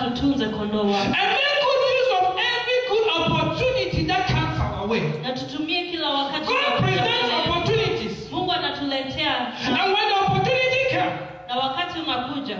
tutunze kondoo wake and make good use of every good opportunity that comes our way. na tutumie kila wakati God unaokuja presents mbele yetu. opportunities, mungu anatuletea and when the opportunity comes, na wakati unakuja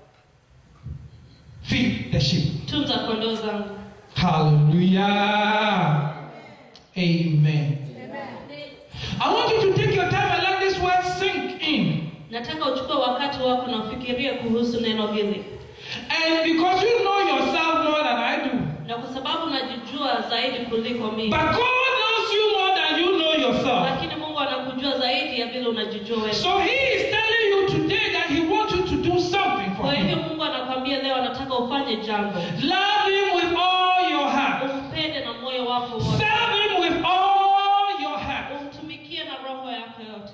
feed the sheep. tunza kondoo zangu Hallelujah. Amen. I want you to take your time and let this word sink in. nataka uchukue wakati wako na ufikirie kuhusu neno hili And because you know yourself more than I do, na kwa sababu najijua zaidi kuliko mimi but God knows you more than you know yourself. lakini mungu anakujua zaidi ya vile unajijua wewe So He is telling you today that He wants you to do something for kwa hivyo Him. mungu anakwambia leo anataka ufanye jambo Love Him with all your heart. umpende na moyo wako wote Serve Him with all your heart. umtumikie na roho yako yote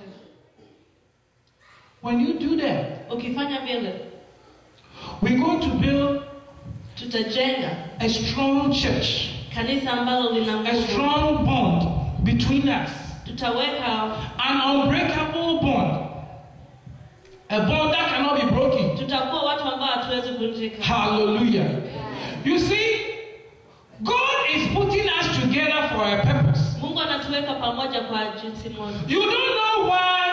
When you do that, ukifanya vile we're going to build tutajenga a strong church, kanisa ambalo lina a nguvu strong bond between us, tutaweka an unbreakable bond, a bond that cannot be broken. tutakuwa watu ambao hatuwezi vunjika Hallelujah. You see, God is putting us together for a purpose. mungu anatuweka pamoja kwa jinsi moja You don't know why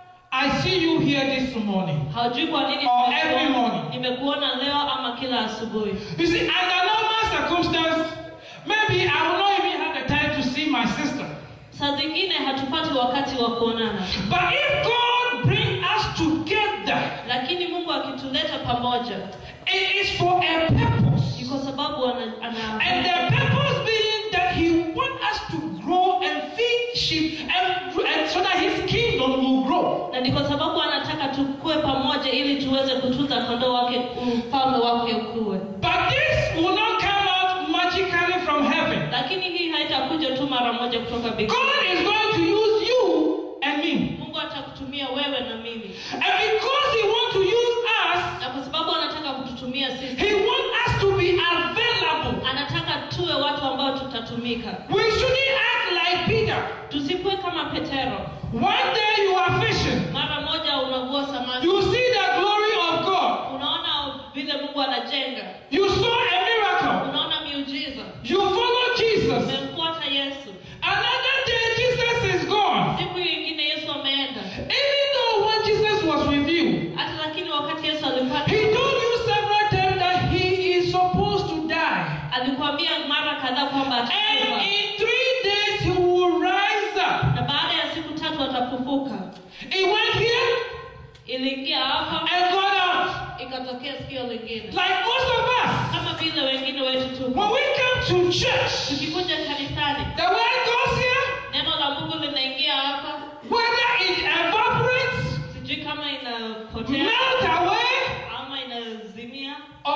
I see you here this morning. haujui kwa nini Or nimekuona- every morning. nimekuona leo ama kila asubuhi You see, under normal circumstance, maybe I will not even have the time to see my sister. saa zingine hatupati wakati wa kuonana But if God bring us together, lakini mungu akituleta pamoja it is for a ni purpose. kwa sababu ana, And ana the purpose being that He wants us to grow and feed sheep, and, and so that His kingdom will grow. na ni kwa sababu anataka tukue pamoja ili tuweze kutunza kondoo wake ufalme wake ukue But this will not come out magically from heaven. lakini hii haitakuja tu mara moja kutoka mbinguni God is going to use you and me. mungu atakutumia wewe na mimi And because He wants to use us, na kwa sababu anataka kututumia sisi He wants us to be available. anataka tuwe watu ambao tutatumika We shouldn't act like Peter. tusikuwe kama petero One day you are fishing, mara moja unavua samaki you see the glory of God, unaona vile mungu anajenga you saw a miracle, unaona miujiza you follow Jesus. umemfuata yesu Another day, Jesus is gone. siku nyingine yesu ameenda Even though when Jesus was with you, hata lakini wakati yesu alipata He told you several times that He is supposed to die. alikuambia mara kadhaa kwamba And atakufa in three days, He will rise up. na baada ya siku tatu atafufuka He went here iliingia hapa and got out. ikatokea sikio lingine Like most of us. kama vile wengine wetu tu When we come to church, tukikuja kanisani the word goes here, neno la mungu linaingia hapa whether it evaporates, sijui kama inapotea melt away, ama inazimia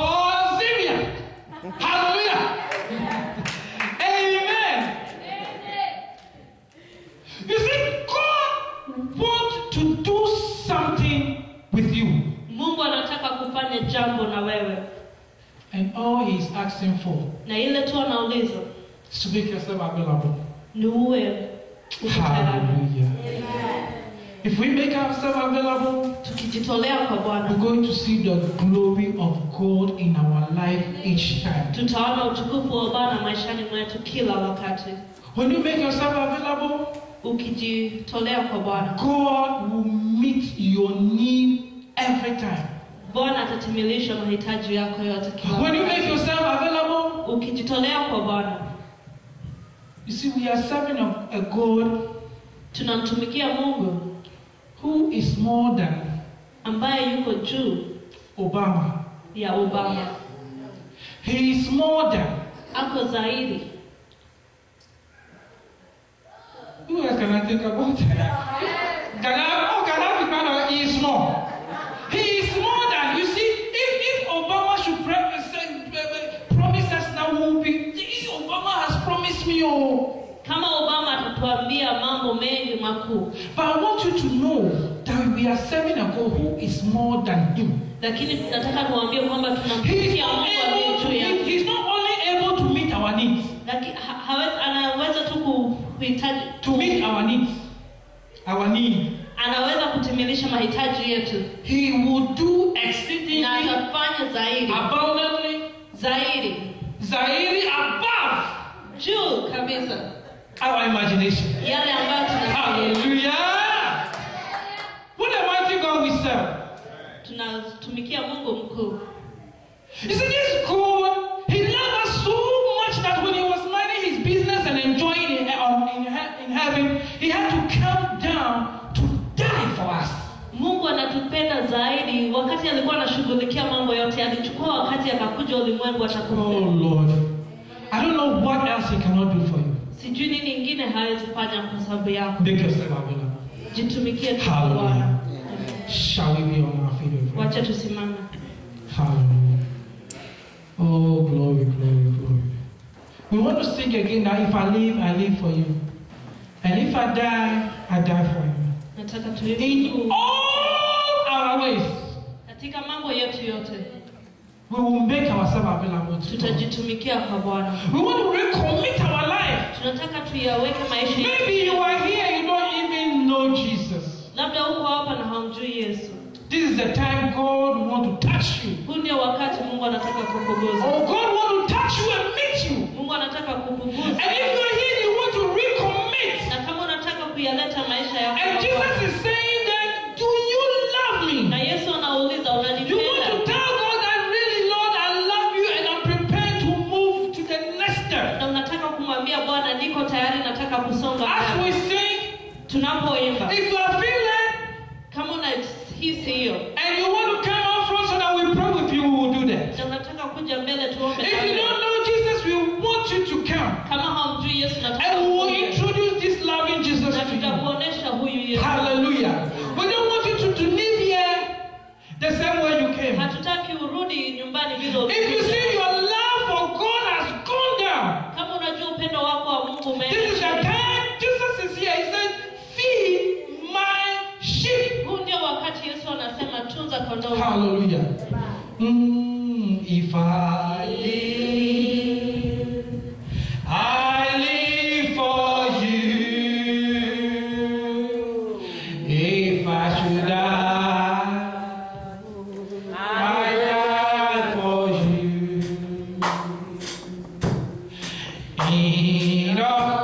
or zimia. Hallelujah. Amen. You see, God wants to do something with you. mungu anataka kufanya jambo na wewe And all He's asking for na ile tu anauliza is to make yourself available. ni uwe uko tayari. Hallelujah. If we make ourselves available, tukijitolea kwa we're bwana going to see the glory of God in our life each time. tutaona utukufu wa bwana maishani mwetu kila wakati When you make yourself available, ukijitolea kwa bwana God will meet your need every time. bwana atatimilisha mahitaji yako yote kila When you make wakati yourself available, ukijitolea kwa bwana you see, we are serving a, a God tunamtumikia mungu who is more than ambaye yuko juu Obama. ya obama He is more than. ako zaidi Who else can I think about? Can I, oh, can I think about He is more. He is more than. You see, if, if Obama should pre- say, uh, promise us now, we'll be. Obama has promised me, oh. kama obama atatuambia mambo mengi makuu But I want you to know that we are serving a God who is more than Him. lakini nataka kuambia kwamba He is tunamtumikia not mungu aliye able to juu meet, yake He's not only able to meet our needs, Laki- ha- hawezi- anaweza tu kuhitaji to meet our needs, our need. anaweza kutimilisha mahitaji yetu He will do exceedingly na atafanya zaidi abundantly zaidi Zairi above juu kabisa our imagination. yale ambayo tunafikiria. Hallelujah. What a mighty God we serve. tunatumikia mungu mkuu You see, this God, He loved us so much that when He was minding His business and enjoying it on- in, he- in heaven, He had to come down to die for us. mungu anatupenda zaidi wakati alikuwa anashughulikia mambo yote alichukua wakati akakuja ulimwengu Oh atakufia Lord. I don't know what else He cannot do for you. sijui nini ingine hawezi fanya kwa sababu yako Make yourself available. jitumikie tu kwa Hallelujah. bwana Shall we be on our feet? with wacha tusimame Hallelujah. Oh, glory, glory, glory. We want to sing again that if I live, I live for you. And if I die, I die for you. nataka tuimbe In tu all our ways, katika mambo yetu yote we will make ourselves available to God. tutajitumikia kwa bwana We want to recommit our life. tunataka tuyaweke maisha yetu Maybe you are here, you don't even know Jesus. labda uko hapa na haumjui yesu This is the time God want to touch you. huu ndio wakati mungu anataka kukuguza Oh, God want to touch you and meet you. mungu anataka kukuguza And if you're here, you want to recommit. na kama unataka kuyaleta maisha yako And kwa Jesus Bwana, is saying that, do you love na me? yesu anauliza You want to unanipenda tell God that really, Lord, I love you and I'm prepared to move to the next step. na unataka kumwambia bwana niko tayari nataka kusonga As mbele. we sing, tunapoimba if you are feeling kama unahisi hiyo and you want to come out front so that we pray with you, we will do that. na unataka kuja mbele tuombe If you pamoja. don't know Jesus, we want you to come. kama haumjui yesu nataka And we will kuja. introduce this loving Jesus na to you. tutakuonesha huyu yesu Hallelujah. We don't want you to, to live here the same way you came. hatutaki urudi nyumbani vile If you ulikuja. see your love for God has gone down, kama unajua upendo wako wa mungu this is the umeenda time Jesus is here. He said, Feed my sheep. huu ndio wakati yesu anasema tunza kondoo Hallelujah. Mm, if I live, I live for you. If I should die, I die for you. In all